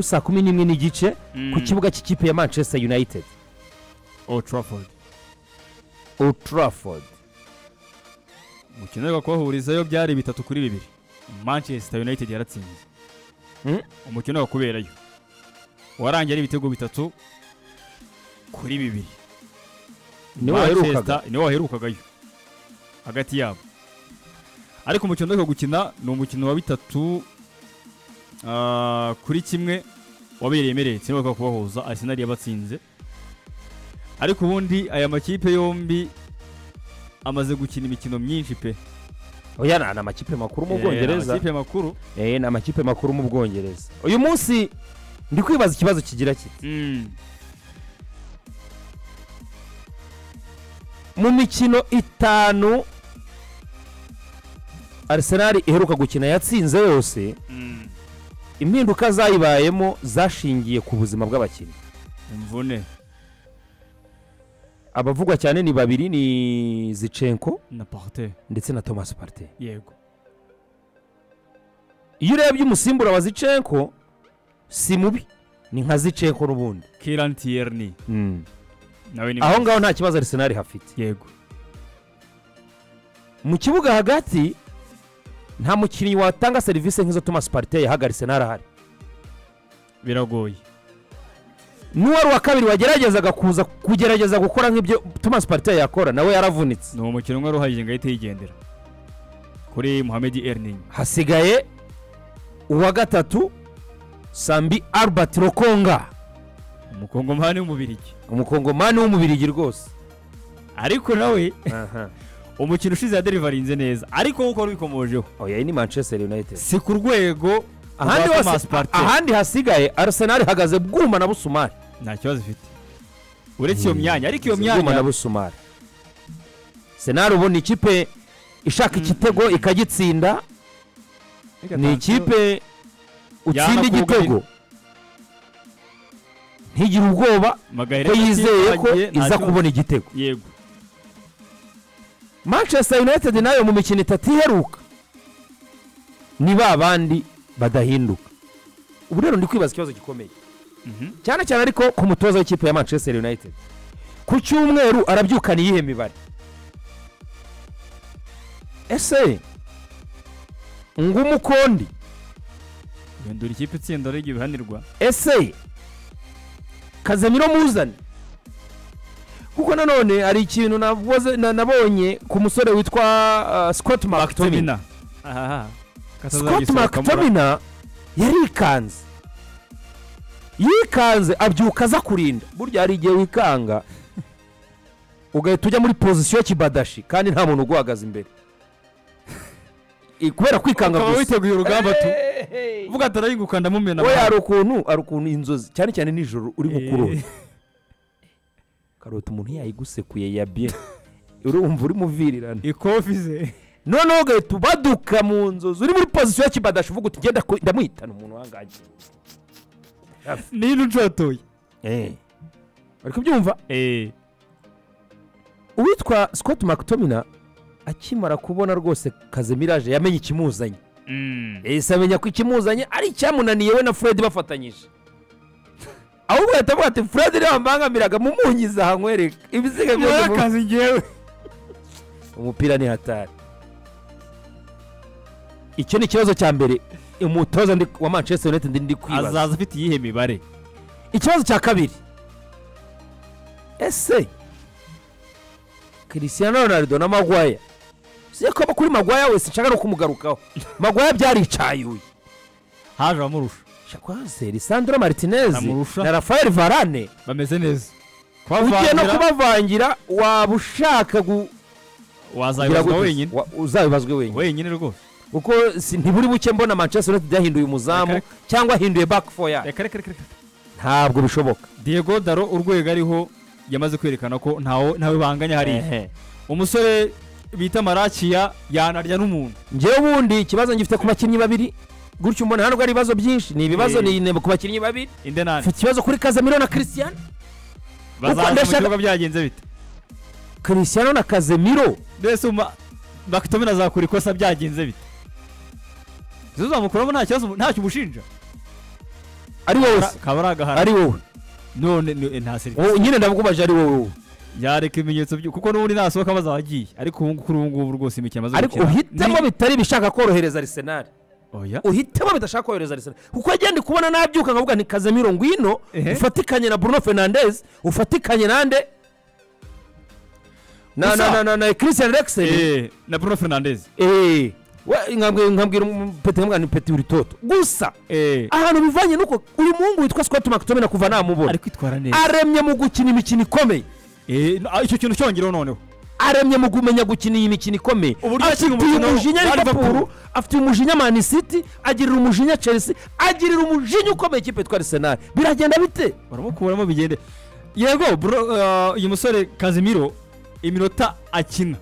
saa kumi n'imwe n'igice ku Mm. kibuga cy'ikipe ya manchester united Old Trafford old trafford umukino wari kubahurizayo byari bitatu kuri bibiri manchester united yaratsinze Mm. umukino wari kuberayo warangiye ari ibitego bitatu kuri bibiri niwe waherukaga Manchester niwe waherukagayo hagati yabo ariko umukino uheruka gukina ni umukino wa bitatu ah, kuri kimwe wabereye Emirates niwe waheruka kubahuza Arsenal yabatsinze ariko ubundi aya makipe yombi amaze gukina imikino myinshi pe oya ni ni amakipe makuru mu Eh, bwongereza amakipe makuru eh ni amakipe makuru mu bwongereza uyu munsi ndi kwibaza ikibazo kigira kiti mu mikino itanu Arsenal iheruka gukina yatsinze yose impinduka zayibayemo zashingiye ku buzima bw'abakinnyi imvune abavugwa cyane ni babiri ni zicenko na parte ndetse na thomas partey yego iyo urebye umusimbura wa zicenko si mubi ni nka zicenko n'ubundi Kieran Tierney nawe ni aho ngaho nta kibazo Arsenal hafite yego mu kibuga hagati nta mukinnyi watanga serivisi nk'izo thomas partey yahagaritse ntarahari biragoye n'uwari uwa kabiri wageragezaga kuza kugerageza gukora nk'ibyo thomas partey yakora nawe yaravunitse ni umukino umwe ruhagije ngo ahite yigendera kuri Mohamed Erning hasigaye uwa gatatu sambi albert rokonga umukongomani w'umubirigi umukongomani w'umubirigi rwose ariko nawe umukino ushize yaderivarinze neza ariko nk'uko wari wikomojeho oya iyi ni manchester united si ku rwego ahandi, rwa hose- Thomas Partey. ahandi hasigaye arsenal ihagaze bwuma na busumari nta kibazo ifite uretse iyo myanya ariko iyo Bwuma na myanya busumari senari ubu ni ikipe ishaka igitego ikagitsinda ni ikipe utsinda Yanakugurira- igitego ntigire ubwoba Magaire ko yizeye ko yatangiye, nta iza kibazo. kubona igitego yego manchester united nayo mu mikino itatu iheruka ni ba bandi badahinduka ubu rero ndi kwibaza ikibazo gikomeye Mhm. cyane cyane ariko ku mutoza w'ikipe ya manchester united ku cyumweru arabyukana iyihe mibare ese ngumukondi guhindura ikipe itsinda ariko ibihanirwa ese kazamiro muzane kuko nanone hari ikintu naboze- na- nabonye ku musore witwa uh, scott mctomin Tomina aha scott mctomin yarikanze yikanze abyuka aza kurinda burya hari igihe wikanga ugahita ujya muri pozisiyo kibadashi kandi nta muntu uguhagaze imbere I- kubera kwikanga ukaba gusa witeguye urugamba tu Hey! uvuga ati arayinguka ndamumena oya hari ukuntu hari ukuntu inzozi cyane cyane nijoro uri gukurura karoti umuntu yayigusekuye ya bye urumva uri muvirirana ikofi ze noneho ugahita ubaduka mu nzozi uri muri pozisiyo ya kibadashi uvuga uti ngenda ku- ndamuhitana umuntu wangaje nino ucotoye bari kubyumva eee uwitwa scott mctomina akimara kubona rwose kazemiraje yamenye ikimuzanye yahise amenya ko ikimuzanye ari icyamunaniye we na fred bafatanyije ahubwo yahita avuga ati fred niba wambangamiraga mumunyize aha nkwereke ibisiga byose mu- akazi ngewe umupira ni hatari icyo ni ikibazo cya mbere umutoza ndi- wa manchester united ndi kwibaza azaza afite iyihe mibare ikibazo cya kabiri ese cristiano ronaldo na magwaya siyo ko kuri magwaya wese nshaka no kumugarukaho magwaya byaricayuye haje abamurusha shakwaseri sandra martinez Amurusha. na rafael varane bameze neza ugiye no kubavangira waba ushaka gu- wazabibazwa wenyine Wa- uzabibazwe wenyine wenyine rwose kuko si- ntiburi buke mbona manchester united yahinduye umuzamu Reka- cyangwa ahinduye back four yayo reka reka reka reka ntabwo bishoboka diego daro urwego ariho yamaze kwerekana ko ntawe ntawe banganya hariya Ehe. umusore bita marakiya yanarya n'umuntu njyewe ubundi ikibazo ngifite ku bakinnyi babiri gutyo mbona hano hari ibibazo byinshi ni ibibazo Eh. ni intego ku bakinnyi babiri indenani mfite ikibazo kuri kazamiro na christian bazaza mu ndashaka- kibuga byagenze bite christian na kazamiro mbese uma bakitomera azakura ikosa byagenze bite uzamukuramo nta kibazo nta cyo umushinja ari wowe se kaba ari agahara ari wowe none ni- nta serivisi Wowe- nyine ndakubaje ari wowe yareka ibimenyetso byo kuko n'ubundi nasohoka bazagiye ariko ubu ngubu- kuri ubu ngubu rwose imikino amaze ariko gukina uhitamo ni- bitari ibishaka korohereza arisenali oya uhitamo bidashaka korohereza arisenali kuko njye ndi kubona nabyuka nkavuga nti kazemiro ngwino Ehe. ufatikanye na bruno fernandez ufatikanye nande na Gusa- na na na na christian rexen Eh, na bruno fernandez eh we- nkabwira nkabwira um- peti nkabwira nti peti uri toto gusa Eh, ahantu bivanye nuko uyu muhungu witwa scott mctome na kuva namubona ari kwitwara neza aremye mu gukina imikino ikomeye Eh, no, ah, icyo kintu cyongereho noneho aremye mu kumenya gukina iyi mikino ikomeye Uburyo afitiye yakina umukino umujinya wa Liverpool. liverpool afitiye umujinya mani city agirira umujinya chelsea agirira umujinya ukomeye ikipe yitwa arsenal biragenda bite baramukuramo bigende yego bro, ah, uyu musore kazimiro iminota akina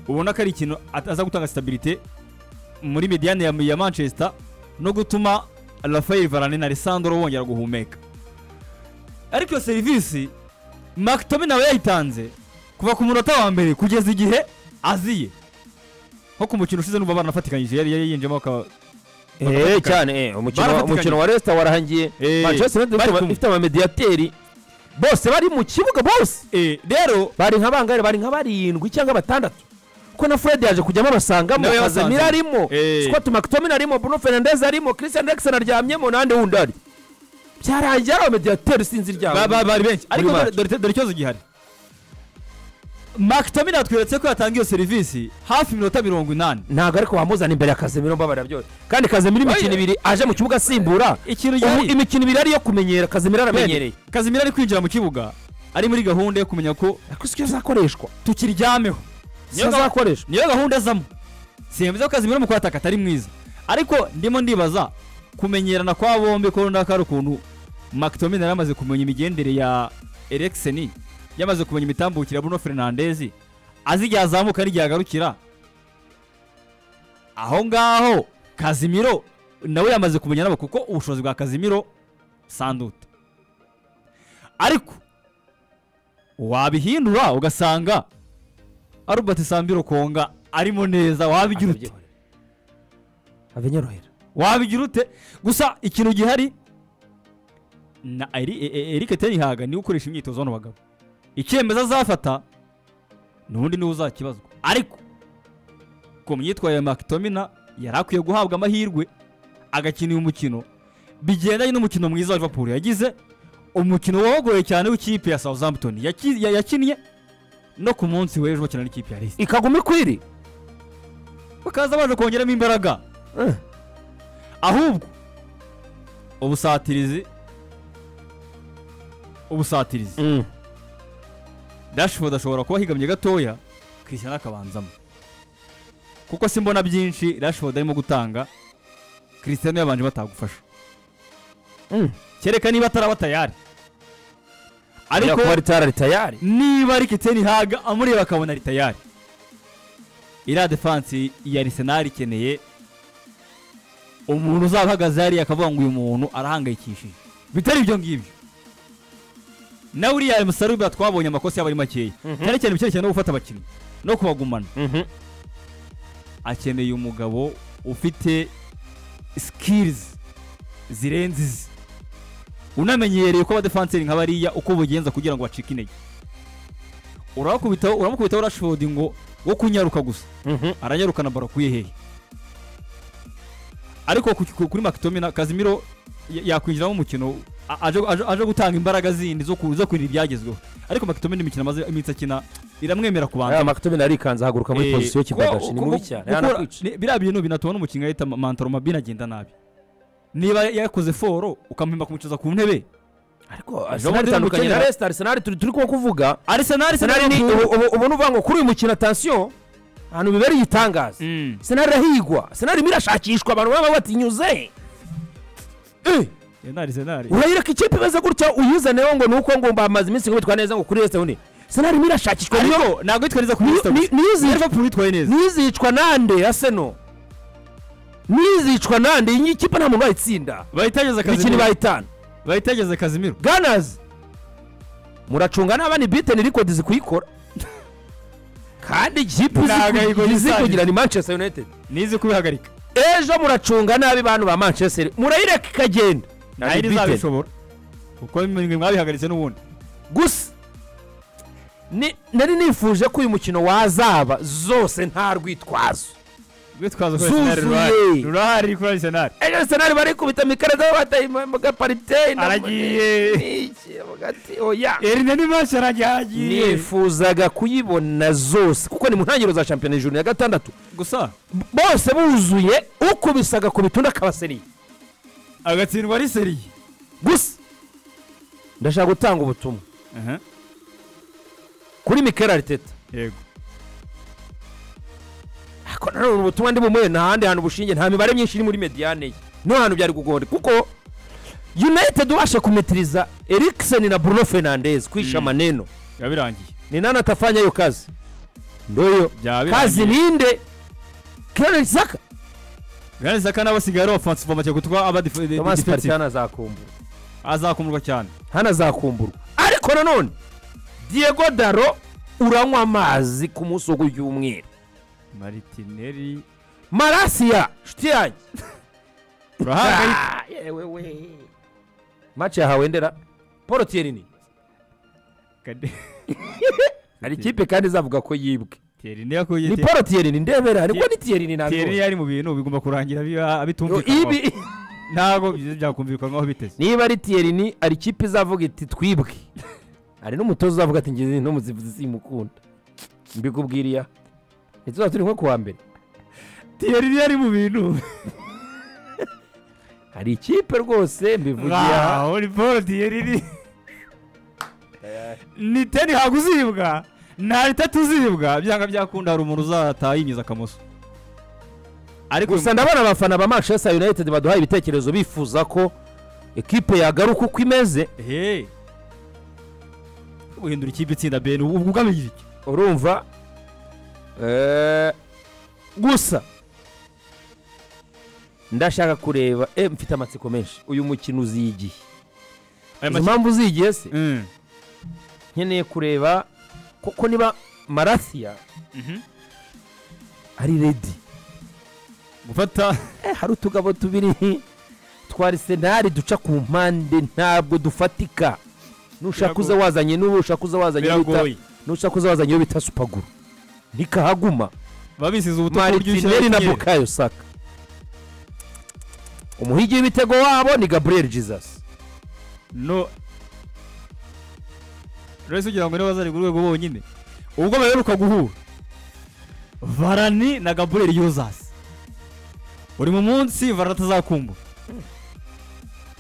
ubona ko ari ikintu at- aza gutanga stabilite muri mediane ya, ya manchester no gutuma rafael varane na alessandro bongera guhumeka ariko iyo serivisi makitome nawe yayitanze kuva ku munota wa mbere kugeza igihe aziye nko ku mukino ushize n'ubu baranafatikanyije yari yari yinjemo aka eee cyane umukino Barafatikanije. umukino wa resita warahangiye Eh, manchester united ifite bari aba- kumwe. ifite abamediyateri bose bari mu kibuga bose Eh, rero bari nka bangahe bari nka barindwi cyangwa batandatu kuko na fred yaje kujyamo abasangamo Nawe yabasanze. kazamira arimo Eh. scott mctomin arimo bruno fernandez arimo christian rexen aryamyemo n'andi wundi ari byarangiye ari abamediyateri sinzi Ba- iryabo ba- bari benshi ariko match. dore- dore ikibazo gihari makitomin atweretse ko yatanga iyo serivisi hafi iminota mirongo inani ntabwo ariko wamuzana imbere ya kazemiro mbabarira byose kandi kazemiro imikino Oya. ibiri aje mu kibuga asimbura ikintu ubu gihari imikino ibiri ari iyo kumenyera kazemiro aramenyereye kazimira ari kwinjira mu kibuga ari muri gahunda yo kumenya ko ariko si azakoreshwa tukiryameho si azakoreshwa niyo gahunda azamo simbiza ko kazimira mu kwataka atari mwiza ariko ndimo ndibaza kumenyerana kwa bombi ko runaka hari ukuntu makitomin yari amaze kumenya imigendere ya erekiseni yamaze kumenya imitambukire ya bruno fernandez azi igihe azamuka n'igihe agarukira aho ngaho kazimiro nawe yamaze kumenya nabo kuko ubushobozi bwa kazimiro sandute ariko wabihindura ugasanga arubert sambiro konga arimo neza wabigira ute abinyorohera wabigira ute gusa ikintu gihari na Eri- E- E- Eric Tenhaga niwe ukoresha imyitozo hano bagabo icyemezo azafata n'ubundi niwe uzakibazwa ariko ku myitwarire ya makitomina yari akwiye guhabwa amahirwe agakina uyu mukino bigendanye n'umukino mwiza wa Liverpool yagize umukino wagoye cyane w'ikipe ya Southampton yaki- ya- yakinnye no ku munsi w'ejo bakina n'ikipe ya Leicester ikaguma ikwiri bakaza baje kongeramo imbaraga Eh. ahubwo ubusatirizi ubusatirizi dashford ashobora kuba ahigamye gatoya christian akabanzamo kuko si mbona byinshi dashford arimo gutanga christian yabanje batagufasha Mm. kereka niba ataraba tayari ariko ariko kuba ritara ritayari niba ari Ten Hag amureba akabona ari tayari iriya defansi ya Arsenal ikeneye umuntu uzaba uhagaze hariya akavuga ngo uyu muntu arahangayikishije bitari ibyo ngibyo nawe uriya musarubira twabonye amakosa yaba ari makeya Mhm. cyane cyane ibicyerekeye no gufata abakinnyi no kubagumana akeneye umugabo ufite sikirizi zirenze izi unamenyereye ko abadefanseri nka bariya uko ubugenza kugira ngo bacike intege urabakubitaho uramukubitaho rashford ngo wo kunyaruka gusa aranyarukana baro akuye hehe ariko ku- ku- kuri makitomina kazimiro ya- yakwinjiramo umukino a- aje- aje aje gutanga imbaraga zindi zo ku- zo kurinda ibyagezweho ariko makitomina imikino amaze iminsi akina iramwemera kubanza aya makitomini arikanze ahaguruka muri Eh, pozisiyo kuko- kidagashi ni mubi kuko- cyane kuko- yanakwica ni- biriya bintu binatuma n'umukinnyi ahita ma- mantaro mabini agenda nabi niba yakoze foro ukamuhemba kumwicaza ku ntebe ariko Jomo arsenal ndi itandukanye na umukenyera. resita arsenal turi turi kuba kuvuga arisenali arsenal ni ubu- ubu- ubu ni uvuga ngo kuri uyu mukino atansiyo ahantu bibereye igitangaza senari irahigwa senari irimo irashakishwa abantu baba batinyuze arisenali urayireka ikipe imeze gutya uyizaniyeho ngo ni uko ngomba amaze iminsi nkubitwa neza ngo kuri resita undi senari irimo irashakishwa niyo ntabwo yitwaye neza ku Ni- minsi ni- niyizi- liverpool yitwaye neza ntizicwa nande aseno ntizicwa nande iyi kipe nta muntu wayitsinda bahitageze imikino kazimiro ibaye itanu bahitageze kazimiro ganazi muracunga naba ni biteni rikodi zikuyikora kandi ikipe Ntago izi ku- ayikora izi isanzwe. kugira ni manchester united nizi kubihagarika ejo muracunga nabi bantu ba manchester murayireka ikagenda ntayindi Unbeaten. izabishobora kuko mwe mwabihagaritse n'ubundi gusa ni- nari nifuje ko uyu mukino wazaba zose nta rwitwazo rwitwazo ko Arsenal rurahari. Zuzuye. rurahari kuri Arsenal ejo arsenal barikubita mikaraga bataye mu gaparite na- aragiye Iki, avuga ati, oya erine ni menshi aragiye nifuzaga kuyibona zose kuko ni mu ntangiriro za shampiyona ijuru ya gatandatu gusa bose buzuye ukubisaga ku bitunda akabaseriye agatsindwa ari seriye gusa ndashaka gutanga ubutumwa Aha, kuri mikel ariteta yego ariko nanone ubu butumwa ndi bumuhe nta handi hantu bushinge nta mibare myinshi iri muri mediyane ye niho hantu byari kugora kuko united ubasha kumitiriza erikiseni na bruno fernandez kwisha Mm. maneno biba birangiye ni nani atafanya hiyo kazi ndoyo byaba kazi birangiye ninde clarence zaka Granit Xhaka nawe asigaye ari ofansifu make kuko aba dife- di- thomas defensive. partizan azakumburwa azakumurwa cyane hano azakumburwa ariko nanone diego daro uranywa amazi ku munsi wo ry'umweru maritineri marasiya nshuti yanjye urahangayitse Ah, yewe we mace yahawe ndera paul tiyerini hari ikipe kandi izavuga ko yibwe tiyerini yakuye ni paul tiyerini ndebera niko ni tiyerini tiyerini ntabwo yari mu bintu bigomba kurangira biba- bitumvikana ibi ntabwo byakumvikanwaho biteze niba ari tiyerini hari ikipe izavuga iti twibwe hari n'umutoza uzavuga ati ngizi n'umuzivuzi simukunda mbikubwiriya ntituzaba turi nko kuwa mbere tiyerini yari mu bintu hari ikipe rwose mbivugiye aha Wow, ni paul tiyerini ni teni hagu uzibwa nta bitatu uzibwa byanga byakunda hari umuntu uzataha yinjiza akamoso ariko gusa ndabona abafana ba manchester united baduhaye ibitekerezo bifuza ko ekipe yagaruka uko imeze he guhindura ikipe itsinda ben ubu ubwo ugamije iki urumva Eh, gusa ndashaka kureba eh, mfite amatsiko menshi uyu mukino uzigiye izo aya makipe mpamvu uzigiye se Mm. nkeneye kureba koko niba marasiya Mhm. ari redi gufata Eh, hari utugabo tubiri twa senari duca ku mpande ntabwo dufatika nushaka uza Biragoye. wazanye n'ubu ushaka uza wazanye uwo bita- biragoye nushaka uza wazanye uwo bita supaguru ntikahaguma babisize ubutumwa maritineri na bukayo saka umuhigi w'ibitego wabo ni gabriel jesus no rero ugira ngo niba bazari ku rwego bonyine ubwo baheruka guhura varani na gaburiyeri yuzasi uri mu munsi varani atazakumbura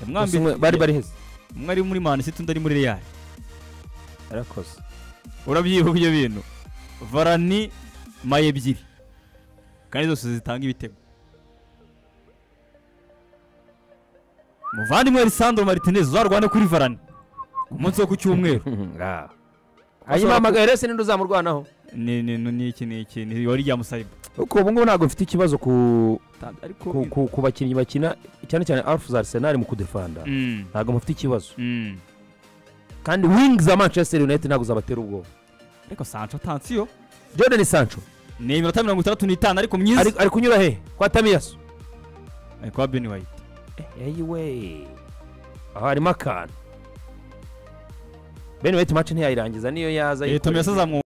Gusa umwe- bari bari heza umwe ari muri mani undi ari muri reyali arakoze urabyibuka ibyo bintu varani maye ebyiri kandi zose zitanga ibitego muvandimwe lisandro maritinez uzarwane kuri varani ku munsi wo ku cyumweru Ah. hanyuma hamagara ese ninde uzamurwanaho ni ni ni ni iki ni iki ni wari rya musariba kuko ubu ngubu ntabwo mfite ikibazo ku ariko ku- ku- ku bakinnyi bakina cyane cyane alfu za arsenal mu kudefanda Mm, ntabwo mufite ikibazo mm. kandi wing za manchester united ntabwo zabatera ubwoba ariko sancho tansiyo jordan sancho ni iminota mirongo itandatu n'itanu ariko myiza ari ari kunyura he kwa tamiyasu ari kwa beni wayiti eyiwe aho harimo akantu bene wayiti mace ntiyayirangiza niyo yaza tomiyaso azamwuka